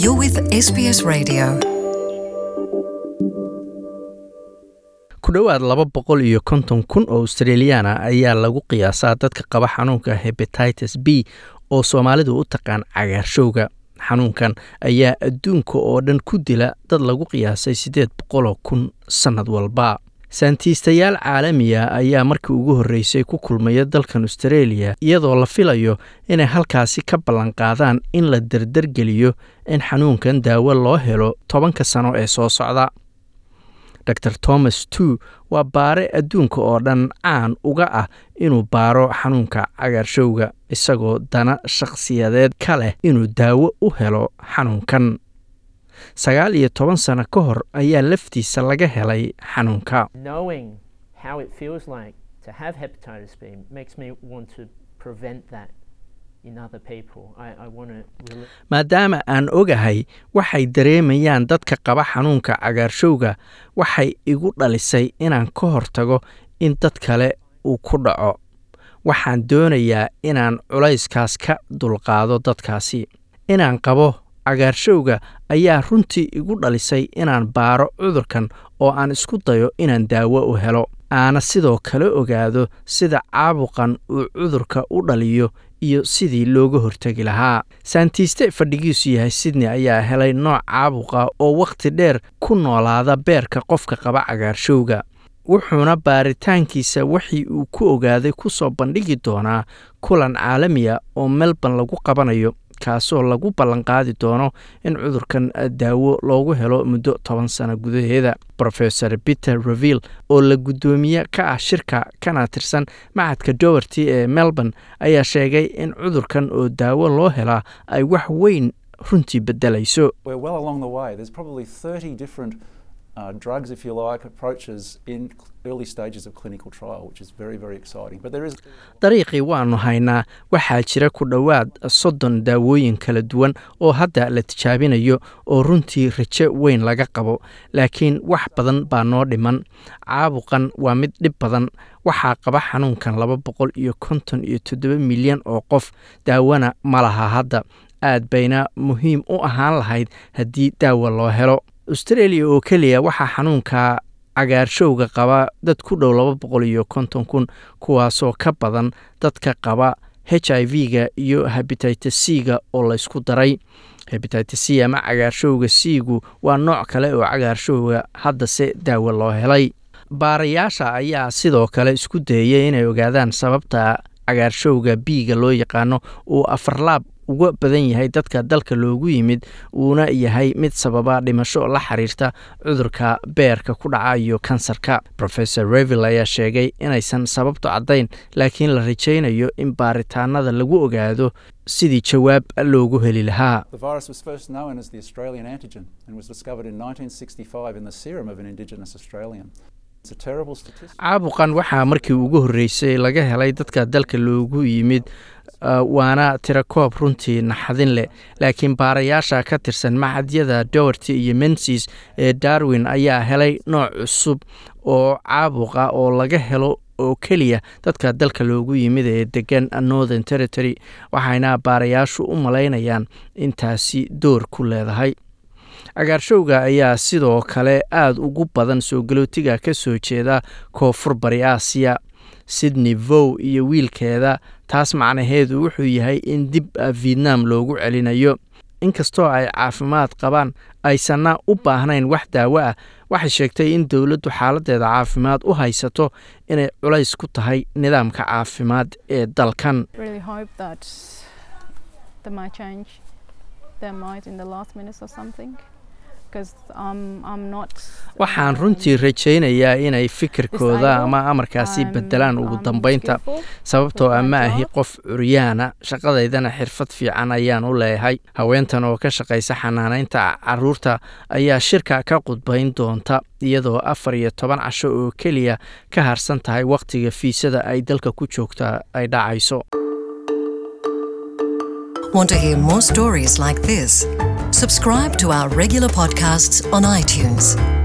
You're with SBS Radio. ku dhowaad laba boqol iyo konton kun oo australiyaana ayaa lagu qiyaasaa dadka qaba xanuunka hebatitis b oo soomaalidu u taqaan cagaarshowga xanuunkan ayaa adduunka oo dhan ku dila dad lagu qiyaasay siddeed boqoloo kun sannad walba saantiistayaal caalamiya ayaa markii ugu horreysay ku kulmaya dalkan australia iyadoo la filayo inay halkaasi ka ballanqaadaan in la derdergeliyo in xanuunkan daawo loo helo tobanka sano ee soo socda dor thomas two waa baare adduunka oo dhan caan uga ah inuu baaro xanuunka cagaarshowga isagoo dana shakhsiyadeed ka leh inuu daawo u helo xanuunkan sagaal iyo toban sano ka hor ayaa laftiisa laga helay xanuunka knowing how it feels like to have hepatitis B makes me want to prevent that in other people. I, I want to really maadaama aan ogahay waxay dareemayaan dadka qaba xanuunka cagaarshowga waxay igu dhalisay inaan ka hortago in dad kale uu ku dhaco waxaan doonayaa inaan culayskaas ka dulqaado dadkaasi inaan qabo cagaarshowga ayaa runtii igu dhalisay inaan baaro cudurkan oo aan isku dayo inaan daawo u helo aana sidoo kale ogaado sida caabuqan uu cudurka u dhaliyo iyo sidii looga hortegi lahaa saantiiste fadhigiisu yahay sydney ayaa helay nooc caabuqa oo wakhti dheer ku noolaada beerka qofka qaba cagaarshowga wuxuuna baaritaankiisa wixii uu ku ogaaday ku soo bandhigi doonaa kulan caalamiya oo melbourne lagu qabanayo kaasoo lagu ballanqaadi doono in cudurkan daawo loogu helo muddo toban sano gudaheeda rofesor peter reville oo la guddoomiye ka ah shirka kana tirsan macadka dowerty ee melbourne ayaa sheegay in cudurkan oo daawo loo helaa ay wax weyn runtii bedelayso We're well along the way. There's probably 30 different uh, drugs, if you like, approaches in early stages of clinical trial, which is very, very exciting. But there is dariiqii waannu haynaa waxaa jira ku dhowaad soddon daawooyin kala duwan oo hadda la tijaabinayo oo runtii rajo weyn laga qabo laakiin wax badan baa noo dhiman caabuqan waa mid dhib badan waxaa qaba xanuunkan laba boqol iyo konton iyo toddoba milyan oo qof daawana ma laha hadda aad bayna muhiim u ahaan lahayd haddii daawo loo helo australia oo keliya waxaa xanuunka cagaarshowga qaba dad ku dhow laba boqol iyo konton kun kuwaasoo ka badan dadka qaba h i v-ga iyo hebatitis c-ga oo laysku daray hebatitis c ama cagaarshowga c-gu waa nooc kale oo cagaarshowga haddase daawo loo helay baarayaasha ayaa sidoo kale isku dayaya inay ogaadaan sababta cagaarshowga b-ga loo yaqaano uu afarlaab uga badan yahay dadka dalka loogu yimid uuna yahay mid sababa dhimasho la xiriirta cudurka beerka ku dhaca iyo kansarka rofesor reville ayaa sheegay inaysan sababtu caddayn laakiin la rajaynayo in baaritaanada lagu ogaado sidii jawaab loogu heli lahaa the virus was first known as the Australian antigen and was discovered in 1965 in the serum of an Indigenous Australian. It's a terrible statistic. caabuqan waxaa markii ugu horreysay laga helay dadka dalka loogu yimid uh, waana tirakoob runtii naxadin leh laakiin baarayaasha ka tirsan macadyada dowerty iyo mensis ee darwin ayaa helay nooc cusub oo caabuqa oo laga helo oo keliya dadka dalka loogu yimid ee degan northern territory waxayna baarayaashu u malaynayaan intaasi door ku leedahay cagaarshowga ayaa sidoo kale aada ugu badan soo galootiga ka soo jeeda koonfur bari aasiya sydney vow iyo wiilkeeda taas macnaheedu wuxuu yahay in dib vietnam loogu celinayo inkastoo ay caafimaad qabaan aysanna u baahnayn wax daawo ah waxay sheegtay in dowladdu xaaladeeda caafimaad u haysato inay culays ku tahay nidaamka caafimaad ee dalkan really hope that they might change their mind in the last minutes or something because um, I'm not waxaan um, runtii rajaynayaa inay fikirkooda disabled. ama amarkaasi I'm- bedelaan ugu I'm dambeynta skillful sababtoo with ah my ma ahi job. qof curyaana shaqadaydana xirfad fiican ayaan u leeyahay haweentan oo ka shaqaysa xanaanaynta caruurta ayaa shirka ka qudbayn doonta iyadoo afar iyo toban casho oo keliya ka harsan tahay wakhtiga fiisada ay dalka ku joogta ay dhacayso Want to hear more stories like this? Subscribe to our regular podcasts on iTunes.